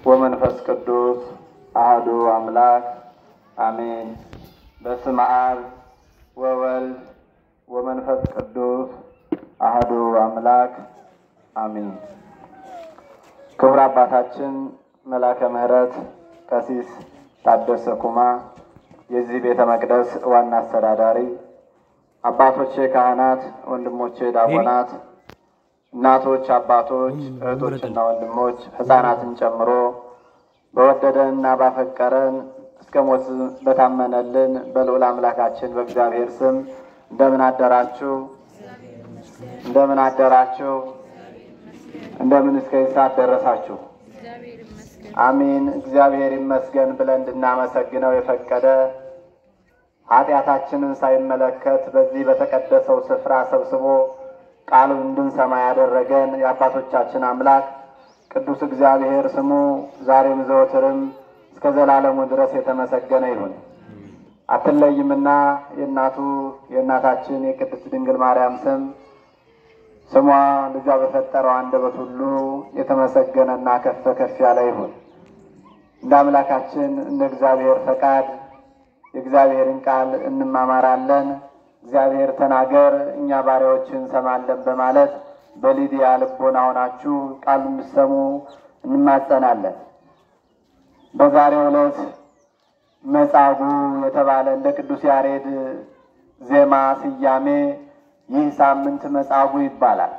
ወመንፈስ ቅዱስ አህዱ አምላክ አሜን። በስመ አብ ወወልድ ወመንፈስ ቅዱስ አህዱ አምላክ አሜን። ክቡር አባታችን መላከ ምሕረት ቀሲስ ታደሰ ኩማ የዚህ ቤተ መቅደስ ዋና አስተዳዳሪ፣ አባቶቼ ካህናት፣ ወንድሞቼ ዲያቆናት፣ እናቶች፣ አባቶች፣ እህቶችና ወንድሞች ሕፃናትን ጨምሮ በወደደንና ባፈቀረን እስከ ሞት በታመነልን በልዑል አምላካችን በእግዚአብሔር ስም እንደምን አደራችሁ? እንደምን አደራችሁ? እንደምን እስከ ሰዓት ደረሳችሁ? አሚን። እግዚአብሔር ይመስገን ብለን እንድናመሰግነው የፈቀደ ኃጢአታችንን ሳይመለከት በዚህ በተቀደሰው ስፍራ ሰብስቦ ቃሉን እንድንሰማ ያደረገን የአባቶቻችን አምላክ ቅዱስ እግዚአብሔር ስሙ ዛሬም ዘወትርም እስከ ዘላለሙ ድረስ የተመሰገነ ይሁን። አትለይምና የእናቱ የእናታችን የቅድስት ድንግል ማርያም ስም ስሟ ልጇ በፈጠረው አንደበት ሁሉ የተመሰገነና ከፍ ከፍ ያለ ይሁን። እንደ አምላካችን እንደ እግዚአብሔር ፈቃድ የእግዚአብሔርን ቃል እንማማራለን። እግዚአብሔር ተናገር እኛ ባሪያዎች እንሰማለን በማለት በሊዲያ ልቦና ሆናችሁ ቃል እንድሰሙ እንማጸናለን። በዛሬው ዕለት መጻጉዕ የተባለ እንደ ቅዱስ ያሬድ ዜማ ስያሜ ይህ ሳምንት መጻጉዕ ይባላል።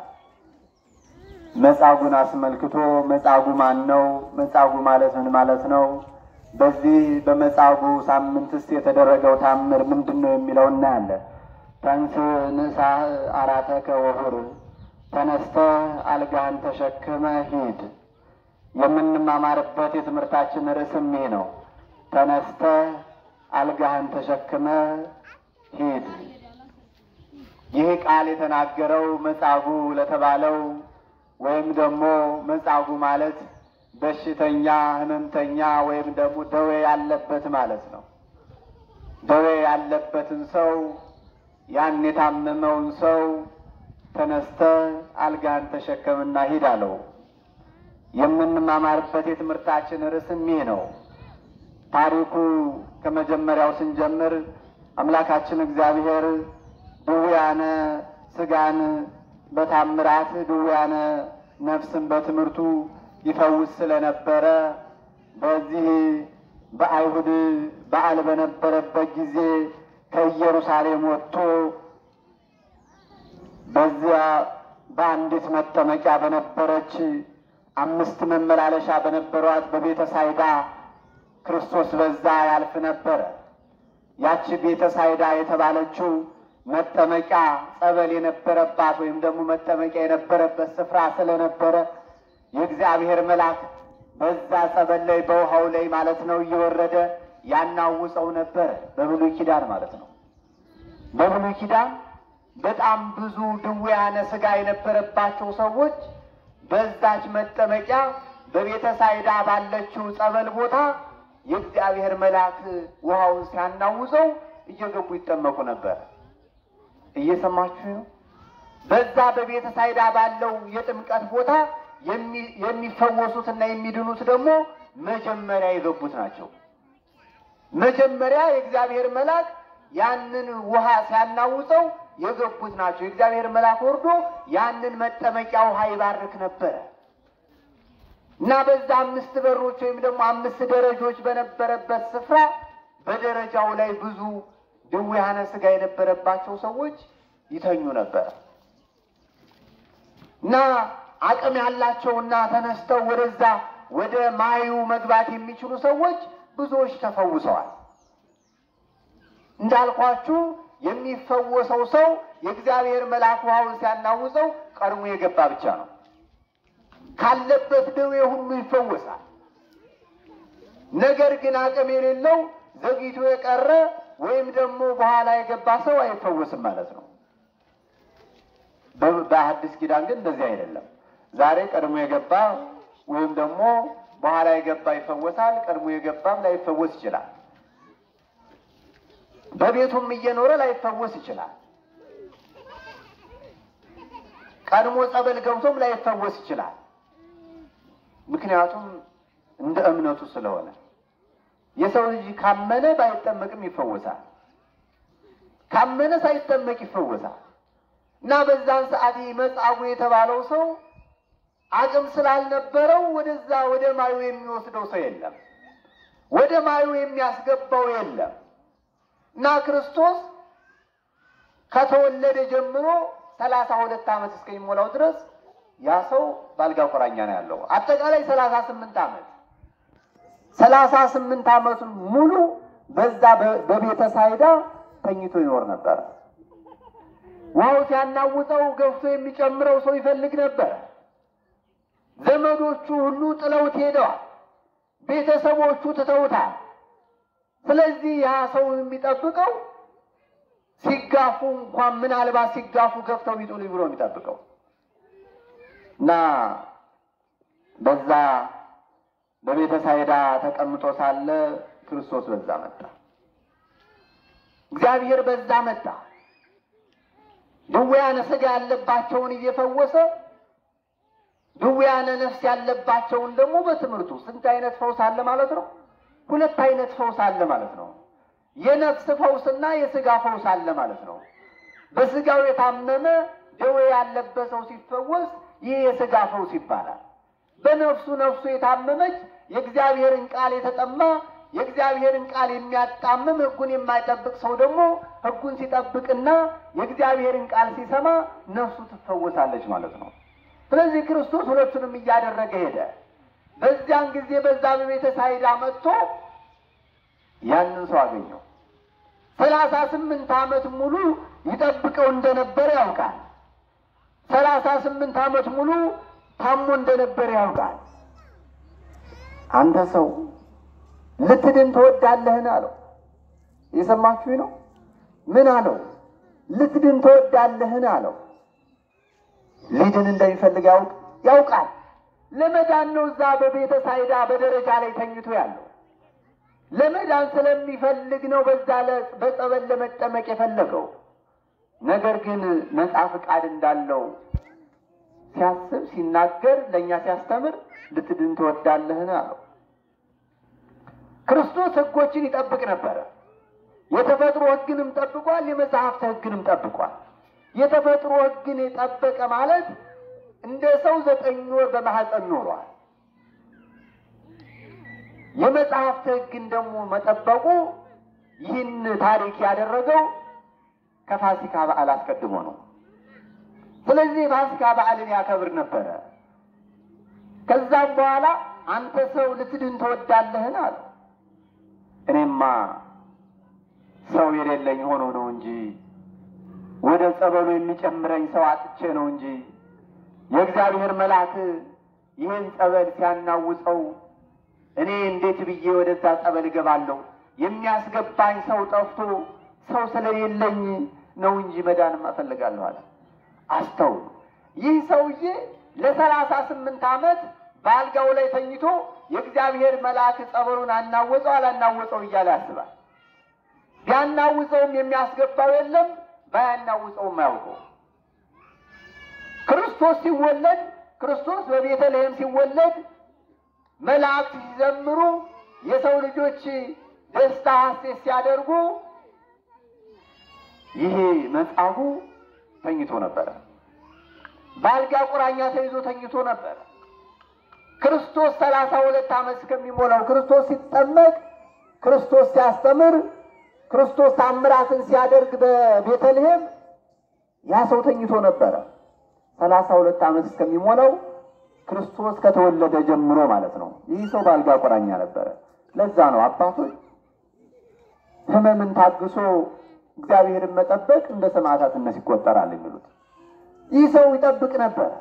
መጻጉዕን አስመልክቶ መጻጉዕ ማን ነው? መጻጉዕ ማለት ምን ማለት ነው? በዚህ በመጻጉዕ ሳምንትስ የተደረገው ታምር ምንድን ነው የሚለው እናያለን። ተንስ ንሳህ አራተከ ወሁር፣ ተነስተ አልጋህን ተሸክመ ሂድ። የምንማማርበት የትምህርታችን ርዕስም ይህ ነው። ተነስተ አልጋህን ተሸክመ ሂድ። ይህ ቃል የተናገረው መጻጉዕ ለተባለው ወይም ደግሞ መጻጉዕ ማለት በሽተኛ ሕመምተኛ ወይም ደግሞ ደዌ ያለበት ማለት ነው። ደዌ ያለበትን ሰው ያን የታመመውን ሰው ተነስተ አልጋህን ተሸከምና ሂድ አለው። የምንማማርበት የትምህርታችን ርዕስም ይህ ነው። ታሪኩ ከመጀመሪያው ስንጀምር አምላካችን እግዚአብሔር ድውያነ ሥጋን በታምራት ድውያነ ነፍስን በትምህርቱ ይፈውስ ስለነበረ በዚህ በአይሁድ በዓል በነበረበት ጊዜ ከኢየሩሳሌም ወጥቶ በዚያ በአንዲት መጠመቂያ በነበረች አምስት መመላለሻ በነበሯት በቤተ ሳይዳ ክርስቶስ በዛ ያልፍ ነበረ። ያቺ ቤተ ሳይዳ የተባለችው መጠመቂያ ጸበል የነበረባት ወይም ደግሞ መጠመቂያ የነበረበት ስፍራ ስለነበረ የእግዚአብሔር መልአክ በዛ ጸበል ላይ በውሃው ላይ ማለት ነው እየወረደ ያናውፀው ነበረ። በብሉይ ኪዳን ማለት ነው። በብሉይ ኪዳን በጣም ብዙ ድውያነ ሥጋ የነበረባቸው ሰዎች በዛች መጠመቂያ በቤተ ሳይዳ ባለችው ጸበል ቦታ የእግዚአብሔር መልአክ ውሃውን ሲያናውዘው እየገቡ ይጠመቁ ነበር። እየሰማችሁ ነው። በዛ በቤተ ሳይዳ ባለው የጥምቀት ቦታ የሚፈወሱትና የሚድኑት ደግሞ መጀመሪያ የገቡት ናቸው። መጀመሪያ የእግዚአብሔር መልአክ ያንን ውሃ ሲያናውፀው የገቡት ናቸው። የእግዚአብሔር መልአክ ወርዶ ያንን መጠመቂያ ውሃ ይባርክ ነበረ እና በዛ አምስት በሮች ወይም ደግሞ አምስት ደረጃዎች በነበረበት ስፍራ በደረጃው ላይ ብዙ ድውያነ ሥጋ የነበረባቸው ሰዎች ይተኙ ነበር እና አቅም ያላቸውና ተነስተው ወደዛ ወደ ማዩ መግባት የሚችሉ ሰዎች ብዙዎች ተፈውሰዋል። እንዳልኳችሁ የሚፈወሰው ሰው የእግዚአብሔር መልአክ ውሃውን ሲያናውፀው ቀድሞ የገባ ብቻ ነው። ካለበት ደዌ ሁሉ ይፈወሳል። ነገር ግን አቅም የሌለው ዘግይቶ የቀረ ወይም ደግሞ በኋላ የገባ ሰው አይፈወስም ማለት ነው። በአዲስ ኪዳን ግን እንደዚህ አይደለም። ዛሬ ቀድሞ የገባ ወይም ደግሞ በኋላ የገባ ይፈወሳል። ቀድሞ የገባም ላይፈወስ ይችላል። በቤቱም እየኖረ ላይፈወስ ይችላል። ቀድሞ ጸበል ገብቶም ላይፈወስ ይችላል። ምክንያቱም እንደ እምነቱ ስለሆነ የሰው ልጅ ካመነ ባይጠመቅም ይፈወሳል። ካመነ ሳይጠመቅ ይፈወሳል። እና በዛን ሰዓት መጻጉዕ የተባለው ሰው አቅም ስላልነበረው ወደዛ ወደ ማዩ የሚወስደው ሰው የለም፣ ወደ ማዩ የሚያስገባው የለም። እና ክርስቶስ ከተወለደ ጀምሮ ሰላሳ ሁለት ዓመት እስከሚሞላው ድረስ ያ ሰው በአልጋ ቁራኛ ነው ያለው። አጠቃላይ ሰላሳ ስምንት ዓመት ሰላሳ ስምንት ዓመቱን ሙሉ በዛ በቤተ ሳይዳ ተኝቶ ይኖር ነበር። ውሃው ሲያናውጠው ገፍቶ የሚጨምረው ሰው ይፈልግ ነበር። ዘመዶቹ ሁሉ ጥለውት ሄደዋል። ቤተሰቦቹ ትተውታል። ስለዚህ ያ ሰው የሚጠብቀው ሲጋፉ እንኳን ምናልባት ሲጋፉ ገፍተው ቢጥሉ ብሎ የሚጠብቀው እና በዛ በቤተ ሳይዳ ተቀምጦ ሳለ ክርስቶስ በዛ መጣ። እግዚአብሔር በዛ መጣ። ድውያነ ሥጋ ያለባቸውን እየፈወሰ ድውያነ ነፍስ ያለባቸውን ደግሞ በትምህርቱ ስንት አይነት ፈውስ አለ ማለት ነው? ሁለት አይነት ፈውስ አለ ማለት ነው። የነፍስ ፈውስና የሥጋ ፈውስ አለ ማለት ነው። በሥጋው የታመመ ደዌ ያለበት ሰው ሲፈወስ ይህ የሥጋ ፈውስ ይባላል። በነፍሱ ነፍሱ የታመመች የእግዚአብሔርን ቃል የተጠማ የእግዚአብሔርን ቃል የሚያጣምም ሕጉን የማይጠብቅ ሰው ደግሞ ሕጉን ሲጠብቅና የእግዚአብሔርን ቃል ሲሰማ ነፍሱ ትፈወሳለች ማለት ነው። ስለዚህ ክርስቶስ ሁለቱንም እያደረገ ሄደ። በዚያን ጊዜ በዛ በቤተ ሳይዳ መጥቶ ያንን ሰው አገኘው። ሰላሳ ስምንት ዓመት ሙሉ ይጠብቀው እንደነበረ ያውቃል። ሰላሳ ስምንት ዓመት ሙሉ ታሞ እንደነበረ ያውቃል። አንተ ሰው ልትድን ትወዳለህን? አለው። የሰማችሁ ነው። ምን አለው? ልትድን ትወዳለህን? አለው። ሊድን እንደሚፈልግ ያውቅ ያውቃል። ለመዳን ነው እዛ በቤተ ሳይዳ በደረጃ ላይ ተኝቶ ያለው። ለመዳን ስለሚፈልግ ነው በዛ በጸበል ለመጠመቅ የፈለገው። ነገር ግን ነፃ ፍቃድ እንዳለው ሲያስብ ሲናገር፣ ለእኛ ሲያስተምር ልትድን ትወዳለህን አለው። ክርስቶስ ሕጎችን ይጠብቅ ነበረ። የተፈጥሮ ሕግንም ጠብቋል። የመጽሐፍት ሕግንም ጠብቋል። የተፈጥሮ ሕግን የጠበቀ ማለት እንደ ሰው ዘጠኝ ወር በማህፀን ኖሯል። የመጽሐፍት ሕግን ደግሞ መጠበቁ ይህን ታሪክ ያደረገው ከፋሲካ በዓል አስቀድሞ ነው። ስለዚህ የፋሲካ በዓልን ያከብር ነበረ። ከዛም በኋላ አንተ ሰው ልትድን ትወዳለህን አለው። እኔማ ሰው የሌለኝ ሆኖ ነው እንጂ ወደ ጸበሉ የሚጨምረኝ ሰው አጥቼ ነው እንጂ የእግዚአብሔር መልአክ ይህን ጸበል ሲያናውፀው እኔ እንዴት ብዬ ወደዛ ጸበል እገባለሁ? የሚያስገባኝ ሰው ጠፍቶ ሰው ስለሌለኝ ነው እንጂ መዳንም እፈልጋለሁ አለ። አስተውሉ። ይህ ሰውዬ ለሰላሳ ስምንት ዓመት በአልጋው ላይ ተኝቶ የእግዚአብሔር መልአክ ጸበሉን አናወፀው አላናወፀው እያለ ያስባል። ቢያናውፀውም የሚያስገባው የለም፣ ባያናውፀውም አያውቀው። ክርስቶስ ሲወለድ ክርስቶስ በቤተልሔም ሲወለድ መላእክት ሲዘምሩ የሰው ልጆች ደስታ ሐሴት ሲያደርጉ ይሄ መጻጉ ተኝቶ ነበረ። በአልጋ ቁራኛ ተይዞ ተኝቶ ነበረ። ክርስቶስ ሰላሳ ሁለት ዓመት እስከሚሞላው ክርስቶስ ሲጠመቅ፣ ክርስቶስ ሲያስተምር፣ ክርስቶስ ታምራትን ሲያደርግ በቤተልሔም ያ ሰው ተኝቶ ነበረ። ሰላሳ ሁለት ዓመት እስከሚሞላው ክርስቶስ ከተወለደ ጀምሮ ማለት ነው። ይህ ሰው በአልጋ ቁራኛ ነበረ። ለዛ ነው አባቶች ሕመምን ታግሶ እግዚአብሔርን መጠበቅ እንደ ሰማዕታትነት ይቆጠራል የሚሉት። ይህ ሰው ይጠብቅ ነበር።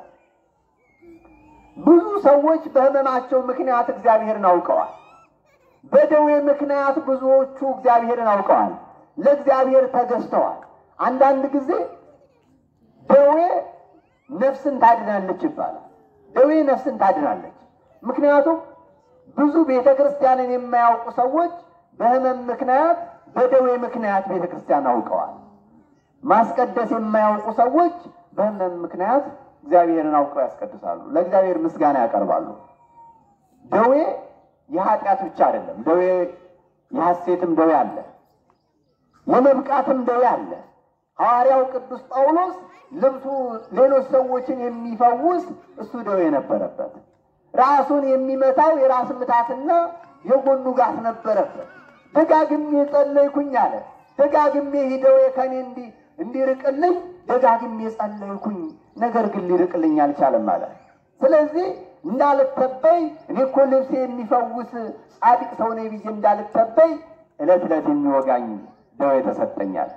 ብዙ ሰዎች በሕመማቸው ምክንያት እግዚአብሔርን አውቀዋል። በደዌ ምክንያት ብዙዎቹ እግዚአብሔርን አውቀዋል፣ ለእግዚአብሔር ተገዝተዋል። አንዳንድ ጊዜ ደዌ ነፍስን ታድናለች ይባላል። ደዌ ነፍስን ታድናለች። ምክንያቱም ብዙ ቤተ ክርስቲያንን የማያውቁ ሰዎች በሕመም ምክንያት በደዌ ምክንያት ቤተ ክርስቲያን አውቀዋል። ማስቀደስ የማያውቁ ሰዎች በሕመም ምክንያት እግዚአብሔርን አውቀው ያስቀድሳሉ፣ ለእግዚአብሔር ምስጋና ያቀርባሉ። ደዌ የኃጢአት ብቻ አይደለም። ደዌ የሐሴትም ደዌ አለ፣ የመብቃትም ደዌ አለ። ሐዋርያው ቅዱስ ጳውሎስ ልብሱ ሌሎች ሰዎችን የሚፈውስ እሱ ደዌ ነበረበት። ራሱን የሚመታው የራስ ምታትና የጎኑ ጋት ነበረበት። ደጋግሜ ጸለይኩኝ አለ። ደጋግሜ ሂደው ከኔ እንዲ እንዲርቅልኝ ደጋግሜ ጸለይኩኝ፣ ነገር ግን ሊርቅልኝ አልቻለም አለ። ስለዚህ እንዳልተበይ እኔ እኮ ልብሴ የሚፈውስ ጻድቅ ሰው ነኝ ብዬ እንዳልተበይ ዕለት ዕለት የሚወጋኝ ደዌ ተሰጠኛል።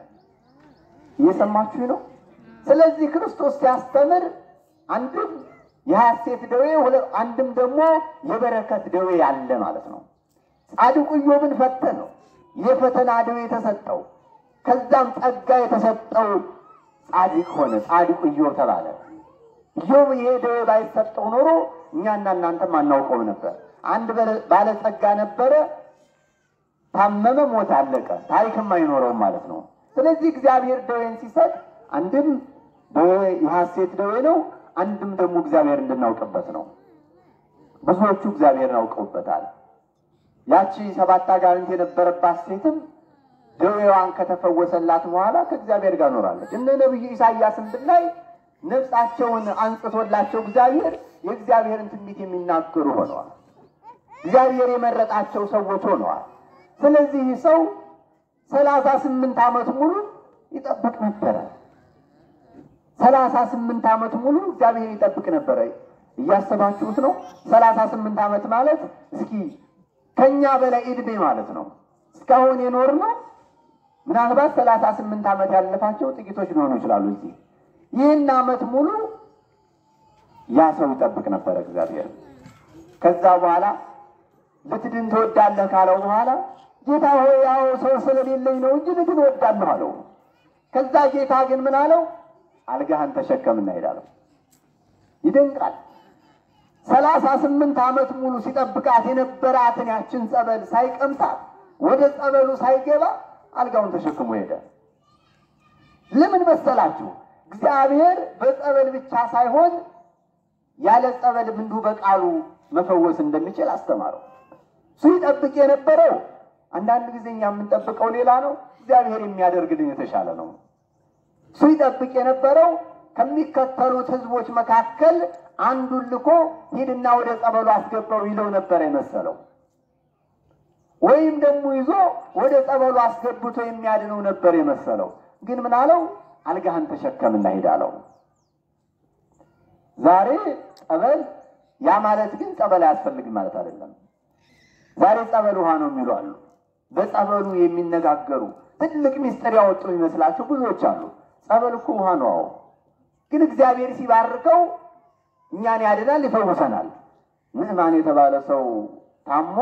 እየሰማችሁ ነው። ስለዚህ ክርስቶስ ሲያስተምር አንድም የሐሴት ደዌ አንድም ደግሞ የበረከት ደዌ ያለ ማለት ነው። ጻድቁ ኢዮብን ፈተነው፣ የፈተና ደዌ የተሰጠው ከዛም ጸጋ የተሰጠው ጻድቅ ሆነ። ጻድቁ ኢዮብ ተባለ። ኢዮብ ይሄ ደዌ ባይሰጠው ኖሮ እኛና እናንተም አናውቀውም ነበር። አንድ ባለጸጋ ነበረ፣ ታመመ፣ ሞት፣ አለቀ። ታሪክም አይኖረውም ማለት ነው። ስለዚህ እግዚአብሔር ደዌን ሲሰጥ አንድም ደዌ የሐሴት ደዌ ነው፣ አንድም ደግሞ እግዚአብሔር እንድናውቅበት ነው። ብዙዎቹ እግዚአብሔርን አውቀውበታል። ያቺ ሰባት አጋንንት የነበረባት ሴትም ደዌዋን ከተፈወሰላት በኋላ ከእግዚአብሔር ጋር ኖራለች። እነ ነቢዩ ኢሳያስን ብናይ ነፍሳቸውን አንጽቶላቸው እግዚአብሔር የእግዚአብሔርን ትንቢት የሚናገሩ ሆነዋል። እግዚአብሔር የመረጣቸው ሰዎች ሆነዋል። ስለዚህ ሰው ሰላሳ ስምንት ዓመት ሙሉ ይጠብቅ ነበረ። ሰላሳ ስምንት ዓመት ሙሉ እግዚአብሔር ይጠብቅ ነበረ። እያሰባችሁት ነው? ሰላሳ ስምንት ዓመት ማለት እስኪ ከኛ በላይ ዕድሜ ማለት ነው። እስካሁን የኖር ነው ምናልባት ሰላሳ ስምንት ዓመት ያለፋቸው ጥቂቶች ሊሆኑ ይችላሉ። እዚህ ይህን ዓመት ሙሉ ያ ሰው ይጠብቅ ነበረ እግዚአብሔር። ከዛ በኋላ ልትድን ትወዳለህ ካለው በኋላ ጌታ ሆይ ያው ሰው ስለሌለኝ ነው እንጂ ልድን እወዳለሁ አለው። ከዛ ጌታ ግን ምን አለው? አልጋህን ተሸከምና ሄዳለሁ። ይደንቃል። ሰላሳ ስምንት ዓመት ሙሉ ሲጠብቃት የነበራትን ያችን ጸበል ሳይቀምሳት ወደ ጸበሉ ሳይገባ አልጋውን ተሸክሞ ሄደ። ለምን መሰላችሁ? እግዚአብሔር በጸበል ብቻ ሳይሆን ያለ ጸበልም እንዲሁ በቃሉ መፈወስ እንደሚችል አስተማረው። እሱ ይጠብቅ የነበረው አንዳንድ ጊዜ እኛ የምንጠብቀው ሌላ ነው፣ እግዚአብሔር የሚያደርግልን የተሻለ ነው። እሱ ይጠብቅ የነበረው ከሚከተሉት ሕዝቦች መካከል አንዱን ልኮ ሂድና ወደ ጸበሉ አስገባው ይለው ነበር የመሰለው ወይም ደግሞ ይዞ ወደ ጸበሉ አስገብቶ የሚያድነው ነበር የመሰለው። ግን ምን አለው? አልጋህን ተሸከምና ሂድ አለው። ዛሬ ጸበል፣ ያ ማለት ግን ጸበል አያስፈልግም ማለት አይደለም። ዛሬ ጸበል ውሃ ነው የሚሉ አሉ። በጸበሉ የሚነጋገሩ ትልቅ ሚስጥር ያወጡ የሚመስላቸው ብዙዎች አሉ። ጸበል እኮ ውሃ ነው። አዎ፣ ግን እግዚአብሔር ሲባርከው እኛን ያድናል፣ ይፈውሰናል። ምዕማን የተባለ ሰው ታሞ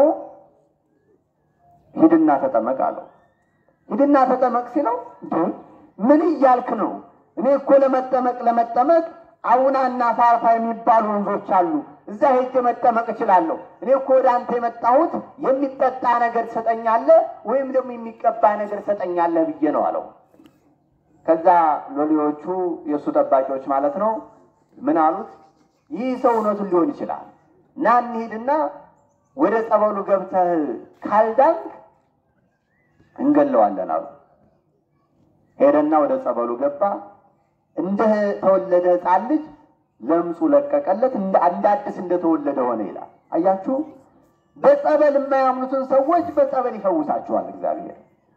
ሂድና ተጠመቅ አለው። ሂድና ተጠመቅ ሲለው ምን እያልክ ነው? እኔ እኮ ለመጠመቅ ለመጠመቅ አውናና ፋርፋ የሚባሉ ወንዞች አሉ። እዛ ሄጄ መጠመቅ እችላለሁ። እኔ እኮ ወደ አንተ የመጣሁት የሚጠጣ ነገር ትሰጠኛለህ ወይም ደግሞ የሚቀባ ነገር ትሰጠኛለህ ብዬ ነው አለው። ከዛ ሎሌዎቹ የእሱ ጠባቂዎች ማለት ነው ምን አሉት? ይህ ሰው እውነቱን ሊሆን ይችላል እና እንሂድና ወደ ጸበሉ ገብተህ ካልዳንክ እንገለዋለን አሉ። ሄደና ወደ ጸበሉ ገባ። እንደ ተወለደ ሕፃን ልጅ ለምጹ ለቀቀለት፣ እንደ አዲስ እንደተወለደ ሆነ ይላል። አያችሁ፣ በጸበል የማያምኑትን ሰዎች በጸበል ይፈውሳቸዋል እግዚአብሔር።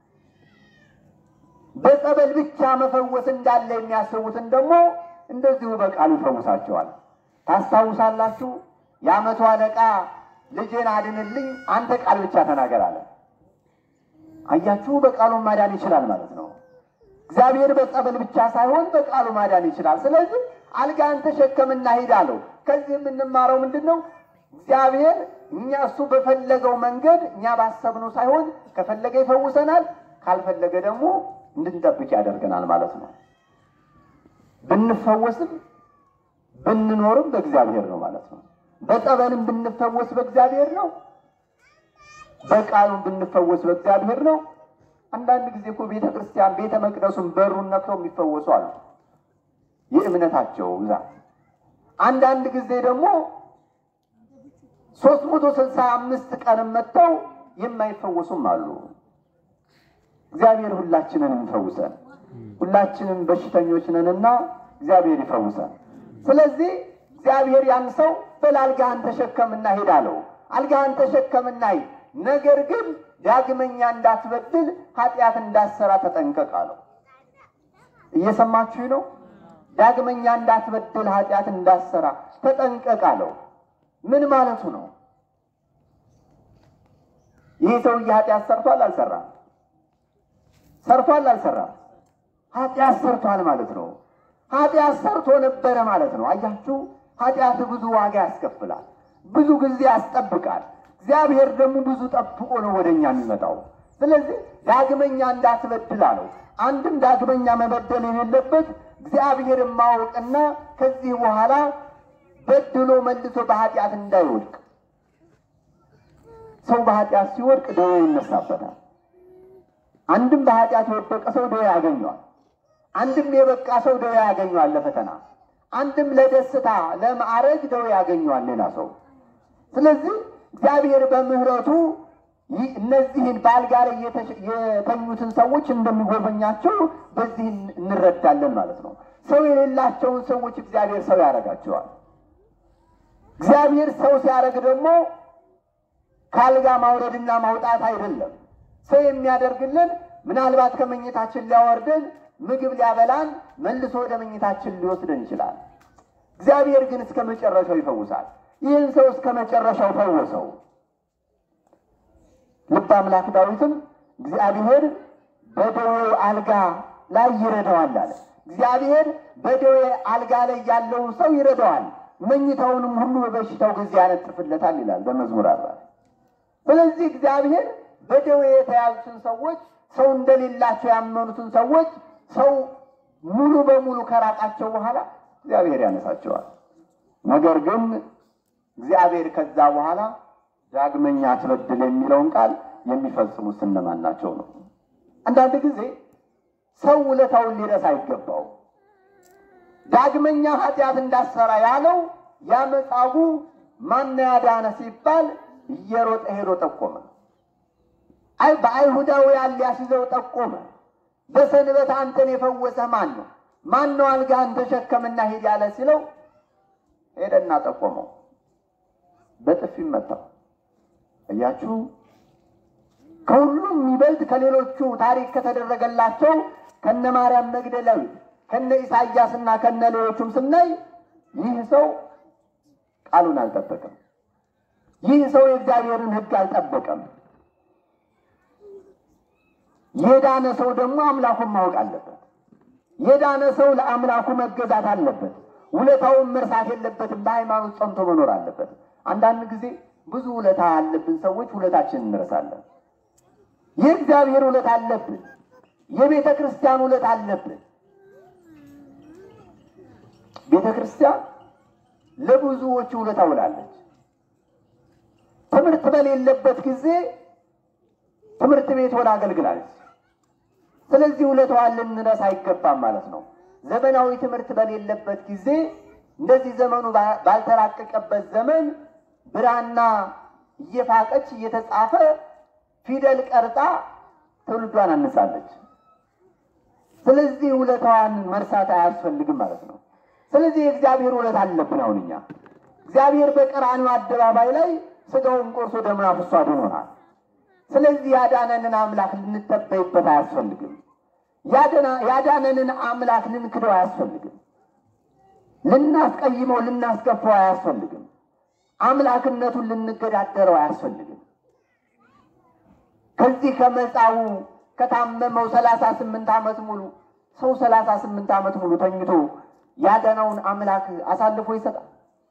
በጸበል ብቻ መፈወስ እንዳለ የሚያስቡትን ደግሞ እንደዚሁ በቃሉ ይፈውሳቸዋል። ታስታውሳላችሁ? የዓመቱ አለቃ ልጄን አድንልኝ አንተ ቃል ብቻ ተናገር አለ። አያችሁ፣ በቃሉ ማዳን ይችላል ማለት ነው። እግዚአብሔር በጸበል ብቻ ሳይሆን በቃሉ ማዳን ይችላል። ስለዚህ አልጋን ተሸከምና ሂድ አለው። ከዚህ የምንማረው ምንድን ነው? እግዚአብሔር እኛ እሱ በፈለገው መንገድ እኛ ባሰብነው ሳይሆን ከፈለገ ይፈውሰናል፣ ካልፈለገ ደግሞ እንድንጠብቅ ያደርገናል ማለት ነው። ብንፈወስም ብንኖርም በእግዚአብሔር ነው ማለት ነው። በጸበልም ብንፈወስ በእግዚአብሔር ነው። በቃሉም ብንፈወስ በእግዚአብሔር ነው። አንዳንድ ጊዜ እኮ ቤተ ክርስቲያን ቤተ መቅደሱን በሩን ነክተው የሚፈወሱ አሉ፣ የእምነታቸው ብዛት። አንዳንድ ጊዜ ደግሞ ሶስት መቶ ስልሳ አምስት ቀንም መጥተው የማይፈወሱም አሉ። እግዚአብሔር ሁላችንን ይፈውሰን። ሁላችንም በሽተኞች ነንና እግዚአብሔር ይፈውሰን። ስለዚህ እግዚአብሔር ያን ሰው በል አልጋህን ተሸከምና ሂድ አለው። አልጋህን ተሸከምና ሂድ፣ ነገር ግን ዳግመኛ እንዳትበድል ኃጢአት እንዳትሰራ ተጠንቀቅ አለው። እየሰማችሁ ነው? ዳግመኛ እንዳትበድል ኃጢአት እንዳትሰራ ተጠንቀቅ አለው። ምን ማለቱ ነው? ይህ ሰውዬ ኃጢአት ሰርቷል አልሰራም? ሰርቷል አልሰራም? ኃጢአት ሰርቷል ማለት ነው። ኃጢአት ሰርቶ ነበረ ማለት ነው። አያችሁ፣ ኃጢአት ብዙ ዋጋ ያስከፍላል፣ ብዙ ጊዜ ያስጠብቃል። እግዚአብሔር ደግሞ ብዙ ጠብቆ ነው ወደ እኛ የሚመጣው። ስለዚህ ዳግመኛ እንዳትበድል አለው። አንድም ዳግመኛ መበደል የሌለበት እግዚአብሔርን ማወቅና ከዚህ በኋላ በድሎ መልሶ በኃጢአት እንዳይወድቅ። ሰው በኃጢአት ሲወድቅ ደዌ ይነሳበታል። አንድም በኃጢአት የወደቀ ሰው ደዌ ያገኘዋል። አንድም የበቃ ሰው ደዌ ያገኘዋል ለፈተና። አንድም ለደስታ ለማዕረግ ደዌ ያገኘዋል ሌላ ሰው። ስለዚህ እግዚአብሔር በምሕረቱ ይህ እነዚህን በአልጋ ላይ የተሸ- የተኙትን ሰዎች እንደሚጎበኛቸው በዚህ እንረዳለን ማለት ነው። ሰው የሌላቸውን ሰዎች እግዚአብሔር ሰው ያደርጋቸዋል። እግዚአብሔር ሰው ሲያደርግ ደግሞ ከአልጋ ማውረድና ማውጣት አይደለም። ሰው የሚያደርግልን ምናልባት ከመኝታችን ሊያወርደን ምግብ ሊያበላን መልሶ ወደ መኝታችን ሊወስደን ይችላል። እግዚአብሔር ግን እስከ መጨረሻው ይፈውሳል። ይህን ሰው እስከ መጨረሻው ፈወሰው። ልበ አምላክ ዳዊትም እግዚአብሔር በደዌው አልጋ ላይ ይረዳዋል አለ። እግዚአብሔር በደዌ አልጋ ላይ ያለውን ሰው ይረዳዋል፣ መኝታውንም ሁሉ በበሽታው ጊዜ ያነጥፍለታል ይላል በመዝሙር አርባ ስለዚህ እግዚአብሔር በደዌ የተያዙትን ሰዎች ሰው እንደሌላቸው ያመኑትን ሰዎች ሰው ሙሉ በሙሉ ከራቃቸው በኋላ እግዚአብሔር ያነሳቸዋል። ነገር ግን እግዚአብሔር ከዛ በኋላ ዳግመኛ አትበድል የሚለውን ቃል የሚፈጽሙት እነማን ናቸው ነው። አንዳንድ ጊዜ ሰው ውለታውን ሊረሳ አይገባው። ዳግመኛ ኃጢአት እንዳሰራ ያለው ያመጻጉ ማን ያዳነ ሲባል እየሮጠ ሄዶ ጠቆመ። አይ በአይሁዳውያን ሊያስይዘው ጠቆመ። በሰንበት አንተን የፈወሰ ማን ነው? ማን ነው አልጋህን ተሸከምና ሂድ ያለ ሲለው ሄደና ጠቆመው። በጥፊ መታው። እያችሁ ከሁሉም የሚበልጥ ከሌሎቹ ታሪክ ከተደረገላቸው ከነ ማርያም መግደላዊት ከነ ኢሳያስና ከነ ሌሎቹም ስናይ ይህ ሰው ቃሉን አልጠበቀም። ይህ ሰው የእግዚአብሔርን ሕግ አልጠበቀም። የዳነ ሰው ደግሞ አምላኩን ማወቅ አለበት። የዳነ ሰው ለአምላኩ መገዛት አለበት። ውለታውን መርሳት የለበትም። በሃይማኖት ጸንቶ መኖር አለበት። አንዳንድ ጊዜ ብዙ ውለታ ያለብን ሰዎች ውለታችንን እንረሳለን። የእግዚአብሔር ውለታ አለብን። የቤተ ክርስቲያን ውለታ አለብን። ቤተ ክርስቲያን ለብዙዎች ውለታ ውላለች። ትምህርት በሌለበት ጊዜ ትምህርት ቤት ሆና አገልግላለች። ስለዚህ ውለታዋን ልንረሳ አይገባም ማለት ነው። ዘመናዊ ትምህርት በሌለበት ጊዜ እንደዚህ ዘመኑ ባ- ባልተራቀቀበት ዘመን ብራና እየፋቀች እየተጻፈ ፊደል ቀርጻ ትውልዷን አንጻለች። ስለዚህ ውለታዋን መርሳት አያስፈልግም ማለት ነው። ስለዚህ የእግዚአብሔር ውለታ አለብን። አሁን እኛ እግዚአብሔር በቀራንዮ አደባባይ ላይ ስጋውን ቆርሶ ደሙን አፍሶ አድኖናል። ስለዚህ ያዳነንን አምላክ ልንተበይበት አያስፈልግም። ያደና- ያዳነንን አምላክ ልንክደው አያስፈልግም። ልናስቀይመው ልናስከፋው አያስፈልግም። አምላክነቱን ልንገዳደረው አያስፈልግም። ከዚህ ከመጻው ከታመመው ሰላሳ ስምንት ዓመት ሙሉ ሰው ሰላሳ ስምንት ዓመት ሙሉ ተኝቶ ያዳነውን አምላክ አሳልፎ ይሰጣል።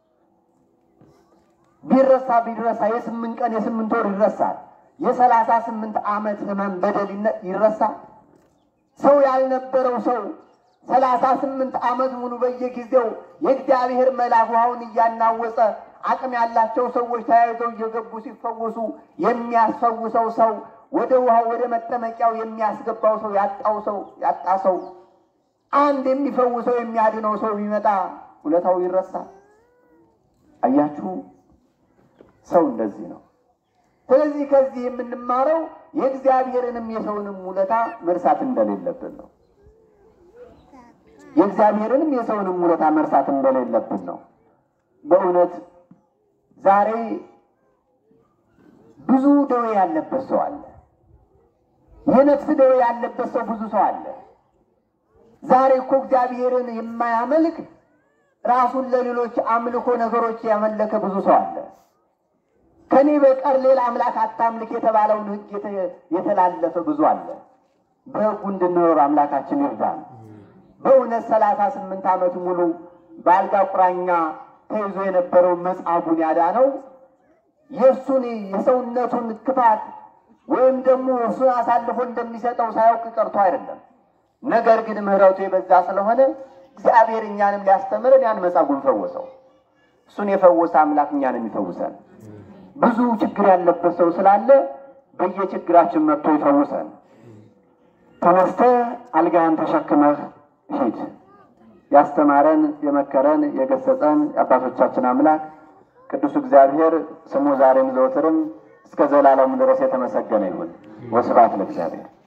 ቢረሳ ቢረሳ የስምንት ቀን የስምንት ወር ይረሳል። የሰላሳ ስምንት ዓመት ህመም በደል ይነ- ይረሳል። ሰው ያልነበረው ሰው ሰላሳ ስምንት ዓመት ሙሉ በየጊዜው የእግዚአብሔር መልአክ ውሃውን እያናወጸ አቅም ያላቸው ሰዎች ተያይዘው እየገቡ ሲፈወሱ የሚያስፈውሰው ሰው ወደ ውሃው ወደ መጠመቂያው የሚያስገባው ሰው ያጣው ሰው ያጣ ሰው አንድ የሚፈውሰው የሚያድነው ሰው ቢመጣ ውለታው ይረሳል። አያችሁ፣ ሰው እንደዚህ ነው። ስለዚህ ከዚህ የምንማረው የእግዚአብሔርንም የሰውንም ውለታ መርሳት እንደሌለብን ነው። የእግዚአብሔርንም የሰውንም ውለታ መርሳት እንደሌለብን ነው። በእውነት ዛሬ ብዙ ደዌ ያለበት ሰው አለ። የነፍስ ደዌ ያለበት ሰው ብዙ ሰው አለ። ዛሬ እኮ እግዚአብሔርን የማያመልክ ራሱን ለሌሎች አምልኮ ነገሮች ያመለከ ብዙ ሰው አለ። ከኔ በቀር ሌላ አምላክ አታምልክ የተባለውን ሕግ የተላለፈ ብዙ አለ። በሕጉ እንድንኖር አምላካችን ይርዳን። በእውነት ሰላሳ ስምንት ዓመት ሙሉ በአልጋ ቁራኛ ተይዞ የነበረውን መጻጉዕን ያዳነው የእሱን የሰውነቱን ክፋት ወይም ደግሞ እሱን አሳልፎ እንደሚሰጠው ሳያውቅ ቀርቶ አይደለም። ነገር ግን ምሕረቱ የበዛ ስለሆነ እግዚአብሔር እኛንም ሊያስተምረን ያን መጻጉዕን ፈወሰው። እሱን የፈወሰ አምላክ እኛንም ይፈውሰን። ብዙ ችግር ያለበት ሰው ስላለ በየችግራችን መጥቶ ይፈውሰን። ተነስተህ አልጋህን ተሸክመህ ሂድ። ያስተማረን የመከረን የገሰጸን የአባቶቻችን አምላክ ቅዱስ እግዚአብሔር ስሙ ዛሬም ዘወትርም እስከ ዘላለሙ ድረስ የተመሰገነ ይሁን። ወስብሐት ለእግዚአብሔር።